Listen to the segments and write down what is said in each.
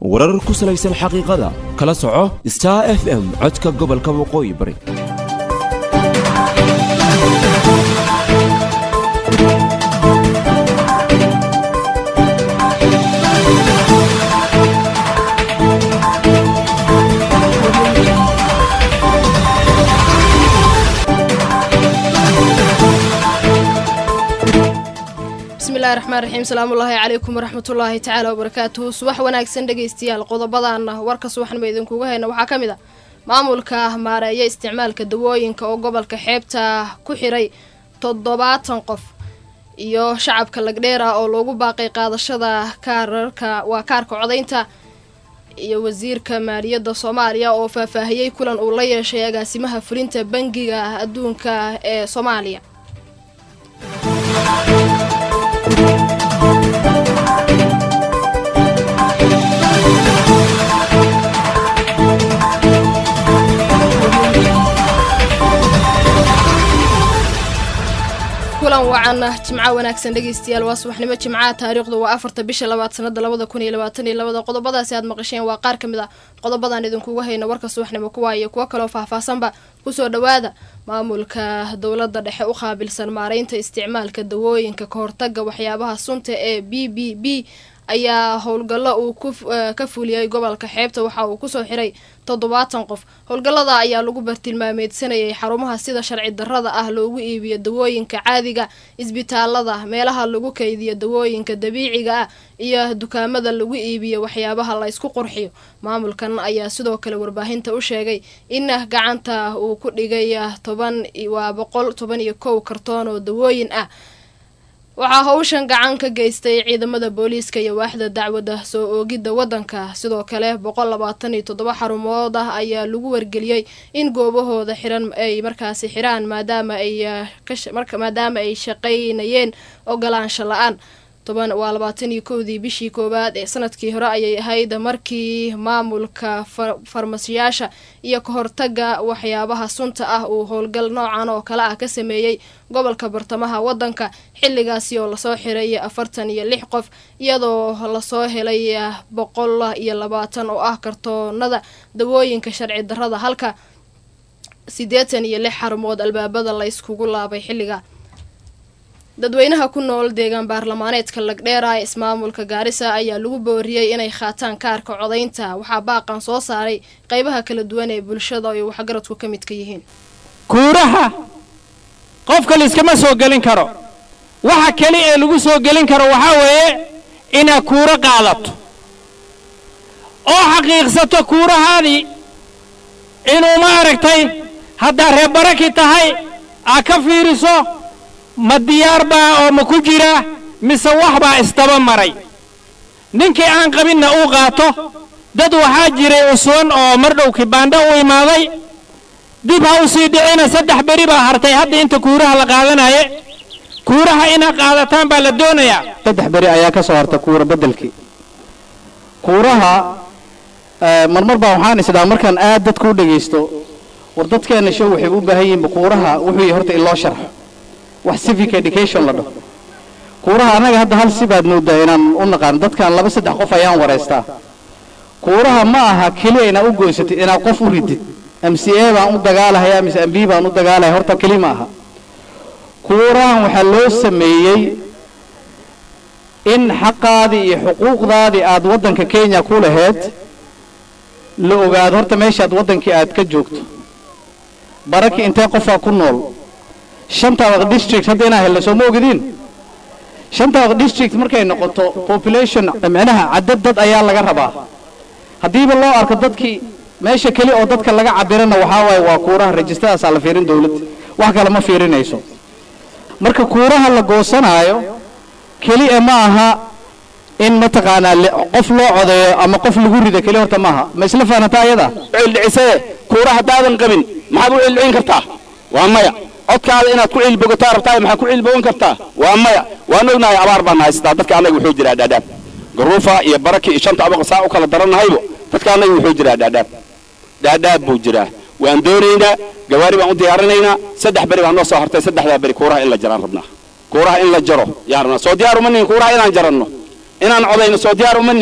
warar ku salaysan xaqiiqada kala soco star f m codka gobolka waqooyi bari bismillahi raxmaan raxiim salaamullaahi calaykum waraxmatullaahi tacaala wabarakaatuhu subax wanaagsan dhegaystayaal qodobadan warka subaxnimo idinkuga hayna waxaa ka mid a maamulka maareeya isticmaalka dawooyinka oo gobolka xeebta ku xiray toddobaatan qof iyo shacabka lagdheera oo loogu baaqay qaadashada kaararka waa kaarka codaynta iyo wasiirka maaliyadda soomaaliya oo faahfaahiyey kulan uu la yeeshay agaasimaha fulinta bangiga adduunka ee soomaaliya kulan wacan jimco wanaagsan dhegeystayaal waa subaxnimo jimcaha taariikhdu waa afarta bisha labaad sanada labada kun iyo labaatan iyo labada qodobadaasi aad maqasheen waa qaar ka mid a qodobadan idinkuga hayno warka subaxnimo kuwa iyo kuwo kaloo faahfaahsanba kusoo dhowaada maamulka dowladda dhexe u qaabilsan maareynta isticmaalka dawooyinka kahortaga waxyaabaha sunta ee b b b ayaa howlgallo uu ka fuliyey gobolka xeebta waxa uu kusoo xiray toddobaatan qof howlgallada ayaa lagu bartilmaameedsanayay xarumaha sida sharci darrada ah loogu iibiyo dawooyinka caadiga isbitaalada meelaha lagu kaydiyo dawooyinka dabiiciga ah iyo dukaamada lagu iibiyo waxyaabaha la ysku qurxiyo maamulkan ayaa sidoo kale warbaahinta u sheegay in gacanta uu ku dhigay toban waa boqol toban iyo kow kartoon oo dawooyin ah waxaa howshan gacan ka geystay ciidamada booliiska iyo waaxda dacwadda soo oogidda waddanka sidoo kale boqol labaatan iyo toddoba xarumood ah ayaa lagu wargeliyey in goobahooda xiran ay markaasi xiraan maadaama ay maadaama ay shaqaynayeen ogolaansho la-aan toban waa labaatan iyo kowdii bishii koowaad ee sanadkii hore ayay ahayd markii maamulka farmasiyaasha iyo kahortaga waxyaabaha sunta ah uu howlgal noocan oo kale ah ka sameeyey gobolka bartamaha waddanka xilligaasi oo lasoo xiray afartan iyo lix qof iyadoo lasoo helay boqol iyo labaatan oo ah kartoonada dawooyinka sharci darrada halka siddeetan iyo lix xarumood albaabada la yskugu laabay xilliga dadweynaha ku nool deegaan baarlamaaneedka lagdheera ee ismaamulka gaarisa ayaa lagu booriyey inay qaataan kaarka codaynta waxaa baaqan soo saaray qeybaha kala duwan ee bulshada ay waxgaradku ka midka yihiin kuuraha qofka layskama soo gelin karo waxa keli ee lagu soo gelin karo waxaa weeye inaad kuuro qaadato oo xaqiiqsato kuurahaadii inuu ma aragtay haddaad reerbaraki tahay aad ka fiiriso ma diyaar baa oo ma ku jira mise wax baa isdaba maray ninkii aan qabinna uu qaato dad waxaa jiray usuwan oo mardhow kibaandho u imaaday dib ha u sii dhicina saddex beri baa hartay hadda inta kuuraha la qaadanaye kuuraha inaad qaadataan baa la doonayaa saddex beri ayaa ka soo harta kuura beddelkii kuuraha marmar baa waxaan isdhaa markaan aad dadku u dhegaysto war dadkeenna show waxay u baahan yihiinba kuuraha wuxuu yahay horta in loo sharxo wax civic education la dhaho kuuraha annaga hadda hal si baad moodaa inaan u naqaan dadkan laba saddex qof ayaan waraystaa kuuraha ma aha keliya inaad u goysatid inaad qof u ridid m c a baan u dagaalahayaa mise m b baan u dagaalahaya horta keli ma aha kuurahan waxaa loo sameeyey in xaqaadii iyo xuquuqdaadii aad waddanka kenya ku laheyd la ogaado horta meeshaad waddankii aad ka joogto baraki intee qofaa ku nool shantaada district hadda inaa helna soo ma ogdiin shantaada district markay noqoto population micnaha cadad dad ayaa laga rabaa haddiiba loo arko dadkii meesha keli oo dadka laga cabirana waxaa waaye waa kuuraha rajistadaasaa la fiirin dawladda wax kale ma fiirinayso marka kuuraha la goosanaayo keliya ma aha in mataqaanaa qof loo codeeyo ama qof lagu rido keli horta maaha ma isla fahanata ayada cildhicisee kuura haddaadan qabin maxaad u cildhicin kartaa waa maya codkaada inaad ku ciilbogataa rabtaa maxaad ku ciilbogan kartaa waa maya waan ognahay abaar baan haystaa dadka annaga wuxuu jiraa dhaadhaab garuufa iyo baraki iyo shanta abaqa saa u kala darannahaybo dadka annaga wuxuu jiraa dhaadhaab dhaadhaab buu jiraa waan doonaynaa gawaari baan u diyaarinaynaa saddex beri baan noo soo hartay saddexdaa beri kuuraha in la jaraan rabnaa kuuraha in la jaro yaan rabnaa soo diyaar uma nihin kuuraha inaan jaranno inaan codayno soo diyaar uma nihin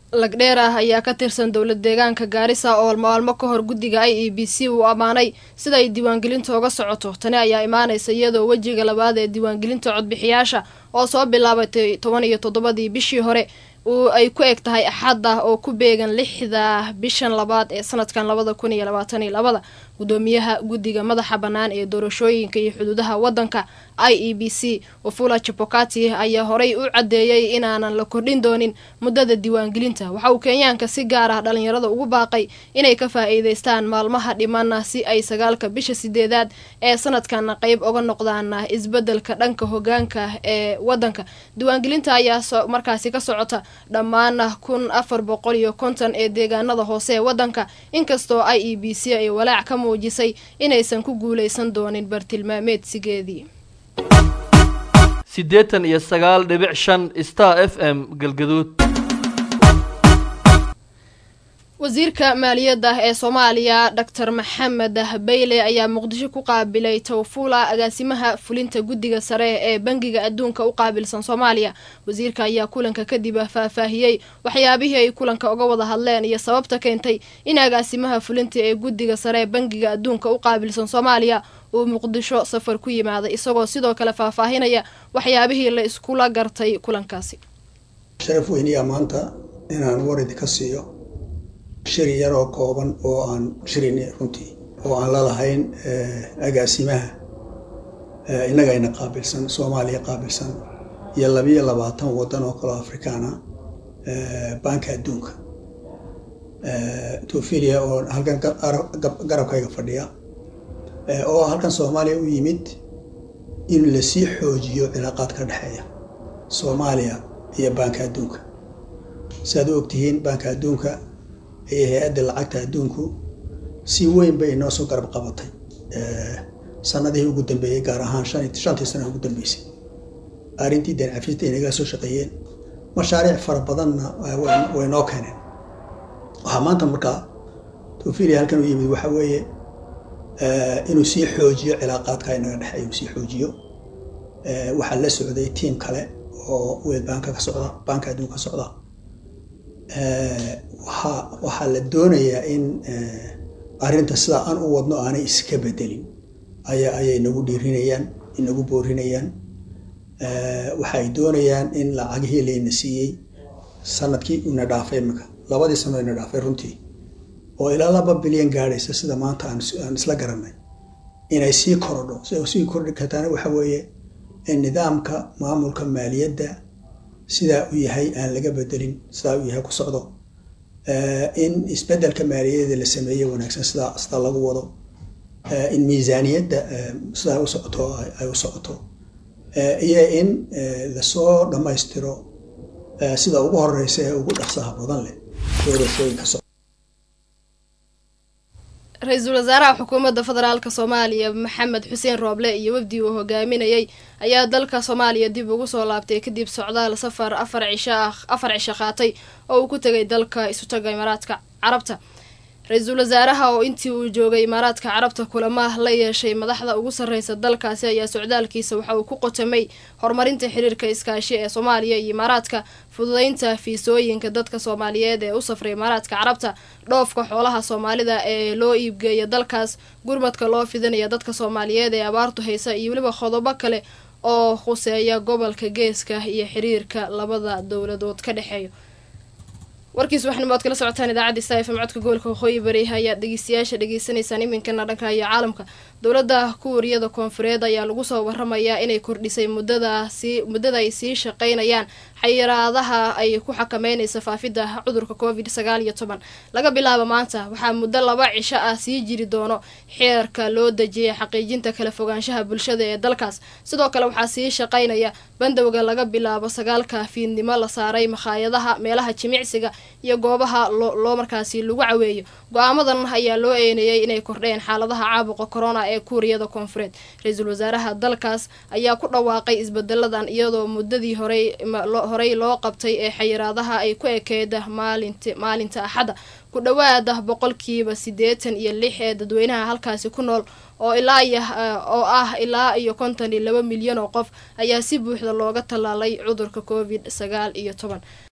lagdheer ah ayaa ka tirsan dowlad deegaanka gaarisa oo maalmo ka hor guddiga i e b c uu ammaanay sida ay diiwaangelinta uga socoto tani ayaa imaanaysa iyadoo wejiga labaad ee diiwaangelinta codbixiyaasha oo soo bilaabatay toban iyo toddobadii bishii hore uu ay ku eg tahay axadda oo ku beegan lixda bishan labaad ee sanadkan labada kun iyo labaatan iyo labada gudoomiyaha guddiga madaxa bannaan ee doorashooyinka iyo xuduudaha waddanka i e b c wafula chapokati ayaa horey u caddeeyey inaanan la kordhin doonin muddada diiwaangelinta waxa uu kenyaanka si gaar ah dhalinyarada ugu baaqay inay ka faa'iidaystaan maalmaha dhimana si ay sagaalka bisha sideedaad ee sanadkan qeyb uga noqdaan isbeddelka dhanka hogaanka ee waddanka diiwaangelinta ayaa markaasi ka socota dhammaan kun afar boqol iyo konton ee deegaanada hoose ee waddanka inkastoo i e b c ay walaac ka muujisay inaysan ku guuleysan doonin bartilmaameedsigeedii siddeetan iyo sagaal dhibic shan star f m galgaduud wasiirka maaliyadda ee soomaaliya doctor maxamed bayle ayaa muqdisho ku qaabilay tawfula agaasimaha fulinta guddiga sare ee bangiga adduunka u qaabilsan soomaaliya wasiirka ayaa kulanka kadib faahfaahiyey waxyaabihii ay kulanka uga wada hadleen iyo sababta keentay in agaasimaha fulinta ee guddiga sare ee bangiga adduunka u qaabilsan soomaaliya uu muqdisho safar ku yimaaday isagoo sidoo kale faahfaahinaya waxyaabihii la iskula gartay kulankaasi sharaf weyniyaa maanta inaan waridi ka siiyo shiri yaroo kooban oo aan shirin runtii oo aan la lahayn agaasimaha innagayna qaabilsan soomaaliya qaabilsan iyo labiyo labaatan waddan oo kaloo afrikaana baanka adduunka tofilia oo halkan garabkayga fadhiya oo halkan soomaaliya u yimid in lasii xoojiyo cilaaqaad ka dhexeeya soomaaliya iyo baanka adduunka si aad u ogtihiin baanka adduunka iyo hay-adda lacagta adduunku si weyn bay inoo soo garab qabatay sanadihii ugu dambeeyey gaar ahaan shantii sana ugu dambeysay arrintii deen cafista inaga soo shaqeeyeen mashaariic fara badanna way noo keeneen waxaa maanta markaa tofilia halkan u yimid waxa weeye inuu sii xoojiyo cilaaqaadka inaga dhexeeya inuu sii xoojiyo waxaa la socday tiim kale oo weel baanka ka socda baanka adduunka ka socda waxaa waxaa la doonayaa in arrinta sidaa aan u wadno aanay iska bedelin aya ayay nagu dhiirinayaan inagu boorinayaan waxay doonayaan in lacagihii layna siiyey sanadkii una dhaafay imika labadii sano ina dhaafay runtii oo ilaa laba bilyan gaadhaysa sida maanta aan isla garanay inay sii korodho si sii kordhi kartaana waxa weeye in nidaamka maamulka maaliyadda sidaa u yahay aan laga bedelin sidaa u yahay ku socdo in isbedelka maaliyadeeda la sameeye wanaagsan sidaa sidaa lagu wado in miisaaniyadda sidaa u socoto ay u socoto iyo in lasoo dhammaystiro sida ugu horeysa ee ugu dhaqsaha badan leh doorashooyinka socda ra-iisul wasaaraha xukuumadda federaalk soomaaliya maxamed xuseen rooble iyo wafdi uu hogaaminayay ayaa dalka soomaaliya dib ugu soo laabtay kadib socdaal safar afar cisho ah afar cisho qaatay oo uu ku tegay dalka isutaga imaaraadka carabta ra-iisul wasaaraha oo intii uu joogay imaaraadka carabta kulama la yeeshay madaxda ugu sarreysa dalkaasi ayaa socdaalkiisa waxa uu ku qotamay horumarinta xiriirka iskaashi ee soomaaliya iyo imaaraadka fududeynta fiisooyinka dadka soomaaliyeed ee u safray imaaraadka carabta dhoofka xoolaha soomaalida ee loo iibgeeya dalkaas gurmadka loo fidinaya dadka soomaaliyeed ee abaartu haysa iyo weliba qodobo kale oo khuseeya gobolka geeska iyo xiriirka labada dowladood ka dhexeeya warkiis waxaanimo ad kala socotaan idaacadda sta fm codka gobolka waqooyi bari ayaad dhegeystayaasha dhegeysaneysaan iminkana dhanka iyo caalamka dowladda kuuriyada koonfureed ayaa lagu soo waramayaa inay kordhisay muddadaasi muddada ay sii shaqeynayaan xayiraadaha ay ku xakameynaysa faafidda cudurka covid sagaal iyo toban laga bilaabo maanta waxaa muddo laba cisho ah sii jiri doono xeerka loo dejiyay xaqiijinta kala fogaanshaha bulshada ee dalkaas sidoo kale waxaa sii shaqeynaya bandowga laga bilaabo sagaalka fiidnimo la saaray makhaayadaha meelaha jimicsiga iyo goobaha loo markaasi lagu caweeyo go-aamadan ayaa loo eeneeyey inay kordheen xaaladaha caabuqa corona ee kuuriyada koonfureed ra-iisul wasaaraha dalkaas ayaa ku dhawaaqay isbedeladan iyadoo muddadii horey horey loo qabtay ee xayiraadaha ay ku ekeeda maalint maalinta axadda ku dhawaada boqolkiiba siddeetan iyo lix ee dadweynaha halkaasi ku nool oo ilaa iyo oo ah ilaa iyo konton iyo laba milyan oo qof ayaa si buuxda looga tallaalay cudurka covid sagaal iyo toban